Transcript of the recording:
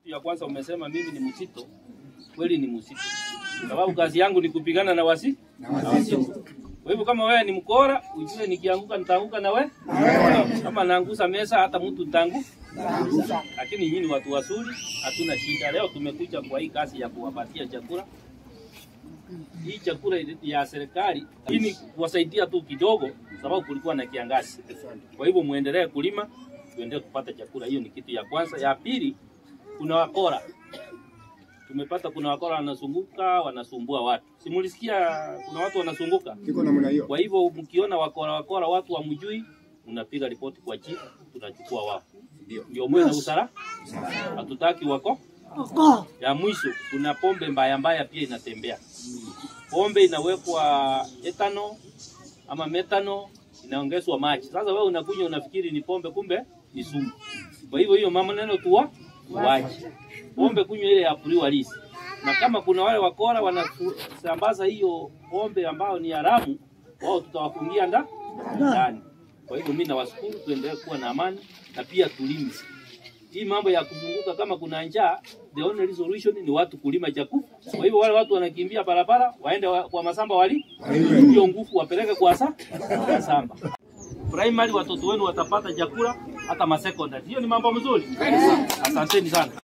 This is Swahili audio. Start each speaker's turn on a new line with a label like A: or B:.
A: Kitu ya kwanza umesema mimi ni msito, kweli ni msito, sababu kazi yangu ni kupigana na wasi na wasitu. Kwa hivyo kama wewe ni mkora, ujue nikianguka nitaanguka na wewe. Kama naangusa mesa hata mtu tangu. Lakini nyinyi watu wazuri, hatuna shida. Leo tumekuja kwa hii kazi ya kuwapatia chakula. Hii chakula ya serikali ili kuwasaidia tu kidogo, sababu kulikuwa na kiangazi. Kwa hivyo muendelee kulima, tuendelee kupata chakula. Hiyo ni kitu ya kwanza. Ya pili, kuna wakora tumepata kuna wakora wanazunguka wanasumbua watu. Simulisikia kuna watu wanazunguka.
B: Iko namna hiyo.
A: Kwa hivyo mkiona wakora wakora watu wamjui, unapiga ripoti kwa chief, tunachukua wao.
B: Ndio.
A: Ndio mwe na usara. Hatutaki wako. Ya mwisho kuna pombe mbaya mbaya pia inatembea. Pombe inawekwa etano ama metano inaongezwa maji. Sasa wewe unakunywa unafikiri ni pombe, kumbe ni sumu. Kwa hivyo hiyo mama neno tuwa waje pombe kunywa ile ya kuliwa lisi. Na kama kuna wale wakora wanasambaza hiyo pombe ambayo ni haramu, wao tutawafungia nda ndani. Kwa hivyo mimi nawashukuru, tuendelee kuwa na amani na pia tulime. Hii mambo ya kuzunguka kama kuna njaa, the only resolution ni watu kulima chakula. Kwa hivyo wale watu wanakimbia barabara, waende wa, kwa masamba wali hiyo nguvu wapeleke kwa sa kwa samba. Primary watoto wenu watapata chakula hata ma secondary. Hiyo ni mambo mzuri. Asanteni sana.